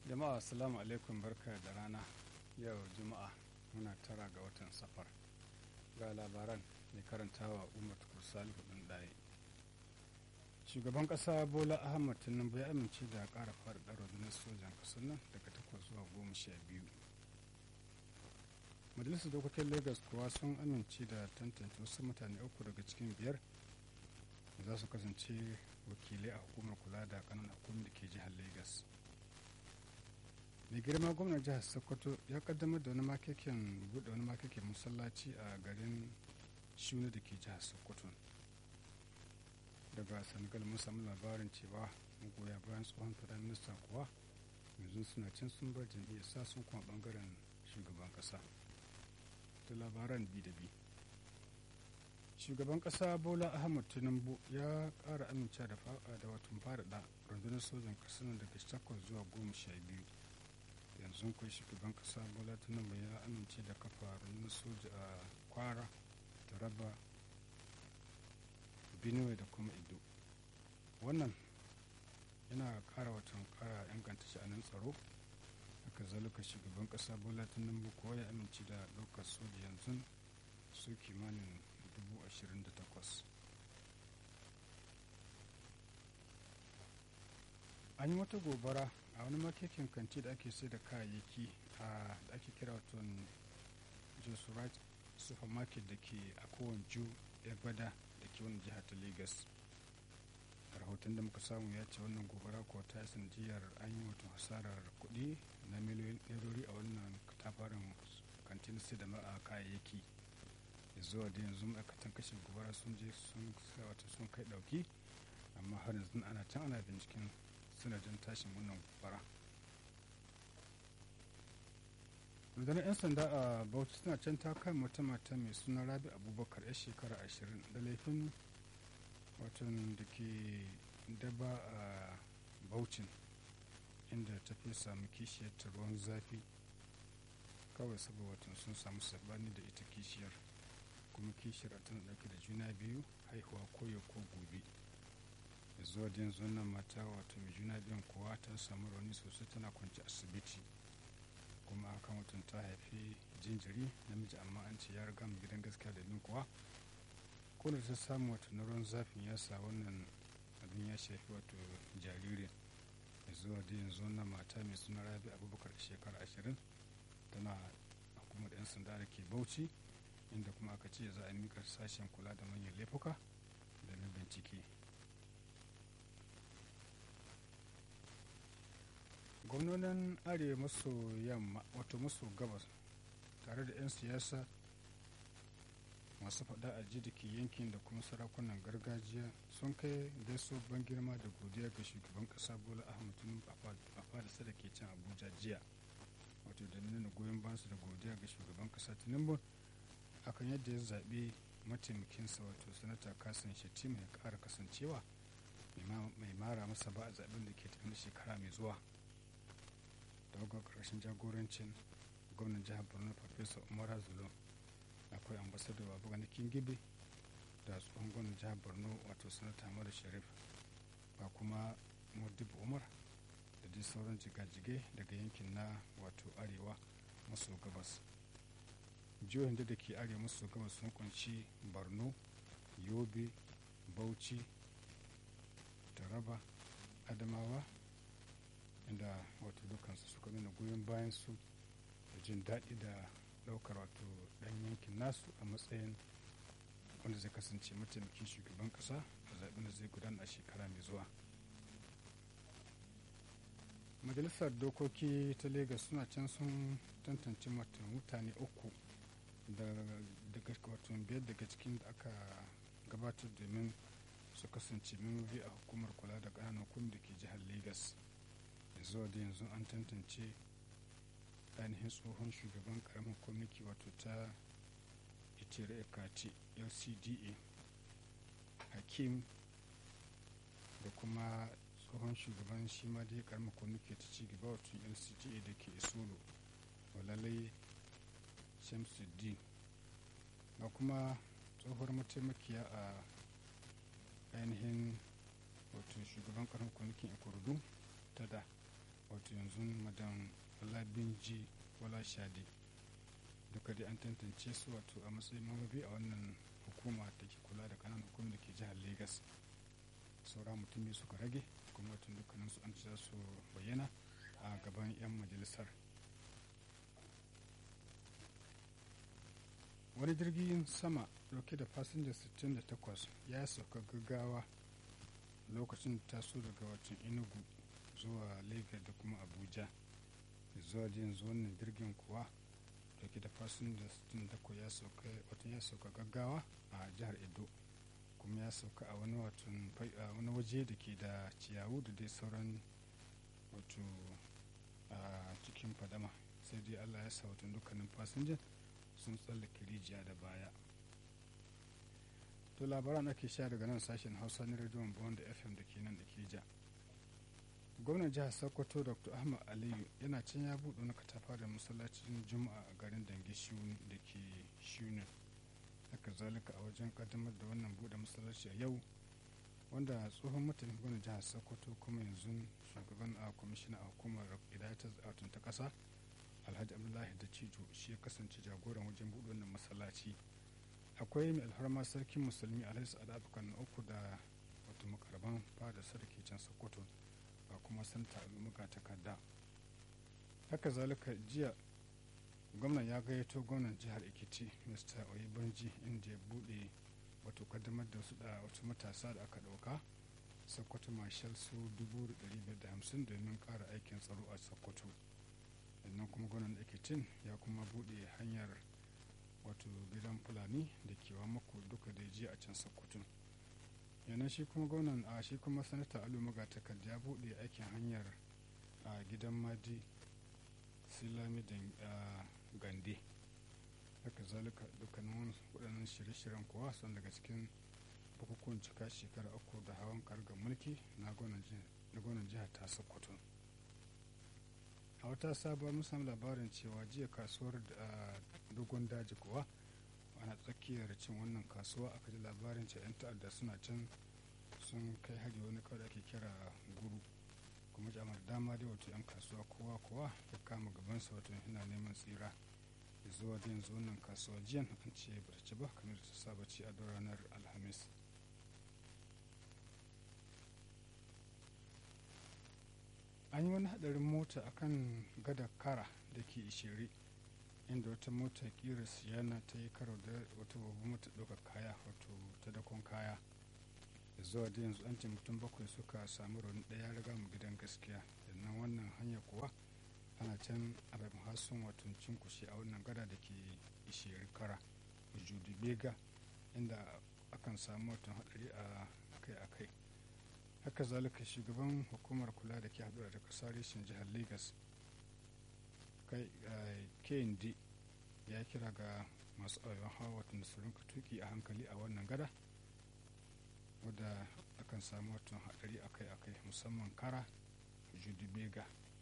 jama'a assalamu alaikum barka da rana yau juma'a muna tara ga watan safar ga labaran mai karantawa umar tukur salihu ɗin ɗaya shugaban ƙasa bola ahmad tinubu ya amince da ƙara faɗaɗa rundunar sojan ƙasar nan daga takwas zuwa goma sha biyu majalisar dokokin lagos kuwa sun amince da tantance wasu mutane uku daga cikin biyar za su kasance wakilai a hukumar kula da ƙananan hukumar da ke jihar lagos mai girma gwamnan jihar sokoto ya kaddamar da wani makekin buɗe wani makekin masallaci a garin shuni da ke jihar sokoto daga senegal mun samu labarin cewa magoya bayan tsohon firaminista kuwa yanzu suna can sun bar jam'iyyar sa sun kuma bangaren shugaban kasa da labaran bi da bi shugaban kasa bola ahmad tinubu ya kara amince da da watan faɗaɗa rundunar sojan ƙasar daga takwas zuwa goma sha biyu yanzu kai shugaban kasa bola tinubu ya amince da kafa rundunar soja a kwara taraba benue da kuma ido wannan yana kara watan kara inganta sha'anin tsaro haka zalika shugaban kasa bola tinubu ko ya amince da ɗaukar soja yanzu su kimanin 28,000 an yi wata gobara a wani makekin kanti da ake sai da kayayyaki a da ake kira waton josurat supermarket da ke a kowane ju gbada da ke wani jihar ta lagos rahoton da muka samu ya ce wannan gobara ko ta sanadiyar an yi wata hasarar kuɗi na miliyoyin ɗarori a wannan katafaren kantin sai da ma'a kayayyaki zuwa da yanzu ma'aikatan kashe gobara sun je sun wata sun kai ɗauki amma har yanzu ana can ana binciken sanadin tashin wannan gobara rundunar 'yan sanda a bauchi suna can ta kan wata mata mai suna rabi abubakar ya shekara ashirin da laifin watan da ke daba a baucin inda ta fi samu kishiyar ta ruwan zafi kawai saboda watan sun samu sabani da ita kishiyar kuma kishiyar tana dauke da juna biyu haihuwa koyo ko gobe zuwa da yanzu wannan mata wato mai juna biyun kuwa ta samu rauni sosai tana kwanci asibiti kuma akan watan ta haifi jinjiri namiji amma an ce ya riga mu gidan gaskiya da min kuwa ko da ta samu wato na ruwan zafin ya sa wannan abin ya shafi wato jaririn zuwa da yanzu wannan mata mai suna rabi abubakar shekara ashirin tana hukumar 'yan sanda da ke bauchi inda kuma aka ce za a mika sashen kula da manyan laifuka da na bincike gwamnonin arewa maso yamma wato maso gabas tare da 'yan siyasa masu faɗa a ji da ke yankin da kuma sarakunan gargajiya sun kai gaiso ban girma da godiya ga shugaban ƙasa bola ahmad tinubu a fadisa da ke can abuja jiya wato da nuna goyon basu da godiya ga shugaban ƙasa tinubu akan yadda ya zaɓi mataimakinsa wato sanata kasan shetti mai ƙara kasancewa mai mara masa ba a zaɓen da ke tafi shekara mai zuwa daga ƙarshen jagorancin gwamnan jihar borno farfesa umar zulum akwai ambasadar babu gani kingibe da tsohon gwamnan jihar borno wato sanata mara sharif ba kuma modibu umar da dai sauran jigajige daga yankin na wato arewa maso gabas jihohin da ke arewa maso gabas sun kunshi borno yobe bauchi taraba adamawa inda wato dukansu suka nuna goyon bayan su da jin daɗi da ɗaukar wato ɗan yankin nasu a matsayin wanda zai kasance mataimakin shugaban ƙasa a zaɓen da zai gudana a shekara mai zuwa majalisar dokoki ta lagos suna can sun tantance mutane uku daga wato biyar daga cikin da aka gabatar domin su kasance memori a hukumar kula da ƙananan hukumar da ke jihar lagos zuwa da yanzu an tantance ainihin tsohon shugaban karamin kwamniki wato ta itire ekati lcda hakim da kuma tsohon shugaban shi ma dai karamin kwamniki ta ci gaba wato lcda da ke isolo walalai shamsuddin ga kuma tsohuwar mataimakiya a ainihin wato shugaban karamin kwamnikin ikorodu ta da wato yanzu madan olabinji wala shadi duka dai an tantance su wato a matsayin mambabi a wannan hukuma da ke kula da kananan hukumar da ke jihar lagos saura mutum biyu suka rage kuma watan dukkanin su an ci za su bayyana a gaban 'yan majalisar wani jirgin sama dauke da fasinja 68 ya sauka gaggawa lokacin taso daga watan enugu zuwa lagos da kuma abuja zuwa yanzu wannan jirgin kuwa dauke da fasinja 68 ya sauka watan ya sauka gaggawa a jihar edo kuma ya sauka a wani watan wani waje da ke da ciyawu da dai sauran wato a cikin fadama sai dai allah ya sa watan dukkanin fasinjan sun tsallake rijiya da baya to labaran ake sha daga nan sashen hausa na rediyon bond fm da ke nan da ke ja gwamnan jihar sokoto dr ahmad aliyu yana can ya buɗe wani katafa da masallacin juma'a a garin dange da ke shunin haka zalika a wajen kaddamar da wannan buɗe masallaci a yau wanda tsohon mutum gwamnan jihar sokoto kuma yanzu shugaban a kwamishina a hukumar idatar zatun ta ƙasa alhaji abdullahi da cijo shi ya kasance jagoran wajen buɗe wannan masallaci akwai mai alfarma sarkin musulmi alhaji sa'ad abokan na uku da wato makarban fada sarki can sokoto ba kuma santa muka takarda haka zalika jiya gwamnan ya gayyato gwamnan jihar ekiti mr oyibanji inda ya buɗe wato kaddamar da su da wasu matasa da aka ɗauka sokoto marshal su 550 domin ƙara aikin tsaro a sokoto sannan kuma gwamnan ekitin ya kuma buɗe hanyar wato gidan fulani da kewa mako duka da jiya a can sokoto yana shi kuma gwamnan a shi kuma sanata alu magatakarda ya buɗe aikin hanyar a gidan madi silami da gande haka zalika dukkanin waɗannan shirye-shiryen kuwa sun daga cikin bukukuwan cika shekara uku da hawan kargar mulki na gwamnan jihar ta sokoto a wata sabuwar musamman labarin cewa jiya kasuwar da dogon daji kuwa ana tsakiyar cin wannan kasuwa aka ji labarin cewa 'yan ta'adda suna can sun kai hari wani kawai ake kira guru kuma jama'a dama dai wato 'yan kasuwa kowa kowa ya kama gabansa wato yana neman tsira da zuwa da yanzu wannan kasuwa jiyan an ce ba ta ci ba kamar ta saba ci a ranar alhamis an yi wani hadarin mota akan gada kara da ke ishiri inda wata mota kira siyana ta yi karo da wata babban mota ɗaukar kaya wato ta dakon kaya da zuwa da yanzu an ce mutum bakwai suka samu rauni ɗaya riga mu gidan gaskiya sannan wannan hanya kuwa ana can abin hasun wato cinkushe a wannan gada da ke ishiri kara judu bega inda akan samu watan hadari a akai-akai haka zalika shugaban hukumar kula da ke haɗura da ƙasa reshen jihar lagos knd ya kira ga masu ayyuan hawa watan su rinka tuki a hankali a wannan gada wadda akan samu watan haɗari akai-akai musamman kara judibega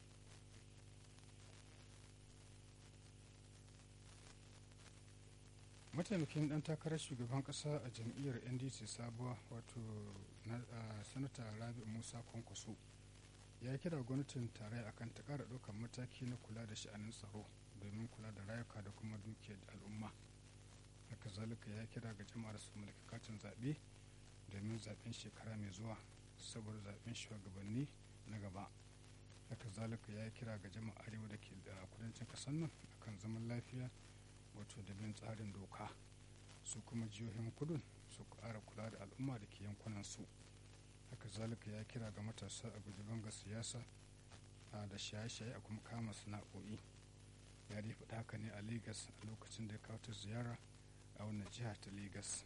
mataimakin dan takarar shugaban kasa a jam'iyyar ndc sabuwa wato sanata rabi musa kwankwaso ya kira gwamnatin tarayya akan ta kara ɗaukar mataki na kula da sha'anin tsaro domin kula da rayuka da kuma dukiyar al'umma haka zalika ya kira ga jama'ar su mulki katin zaɓe domin zaɓen shekara mai zuwa saboda zaɓen shugabanni na gaba haka zalika ya kira ga jama'a arewa da ke da kudancin ƙasar nan akan zaman lafiya wato da bin tsarin doka su kuma jihohin kudun su ƙara kula da al'umma da ke yankunan su haka zalika ya kira ga matasa a guji banga siyasa da shaye-shaye a kuma kama sana'o'i ya dai faɗa haka ne a lagos a lokacin da ya kawo ta ziyara a wannan jiha ta lagos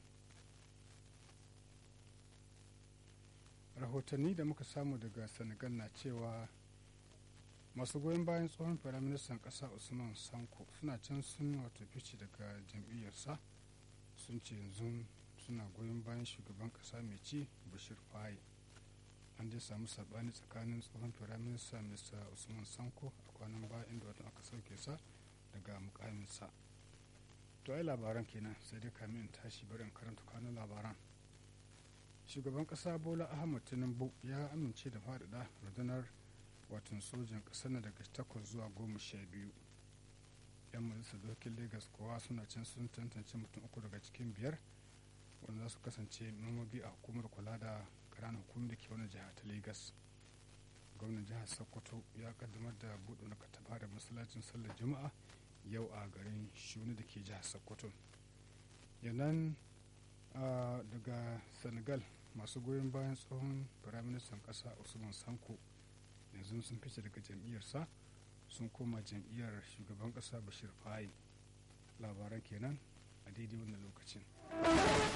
rahotanni da muka samu daga senegal na cewa masu goyon bayan tsohon firaministan ƙasa usman sanko suna can sun wato fice daga jam'iyyarsa sun ce yanzu suna goyon bayan shugaban ƙasa mai ci bashir faye an dai samu sabani tsakanin tsohon firaminista mr usman sanko a kwanan baya inda watan aka sauke sa daga mukaminsa to ai labaran kenan sai dai kamin tashi bari in karanta kanun labaran shugaban ƙasa bola ahmad tinubu ya amince da faɗaɗa rundunar watan sojan ƙasar na daga takwas zuwa goma sha biyu yan majalisar dokin lagos kowa suna can sun tantance mutum uku daga cikin biyar wanda za su kasance mambobi a hukumar kula da ƙananan hukumar da ke wani jiha ta lagos gwamnan jihar sokoto ya kaddamar da buɗe na kataba da masallacin sallar juma'a yau a garin shuni da ke jihar sokoto yanan daga senegal masu goyon bayan tsohon firaministan ƙasa usman sanko yanzu sun fice daga jam'iyyarsa sun koma jam'iyyar shugaban ƙasa bashir fayi labaran kenan a daidai wannan lokacin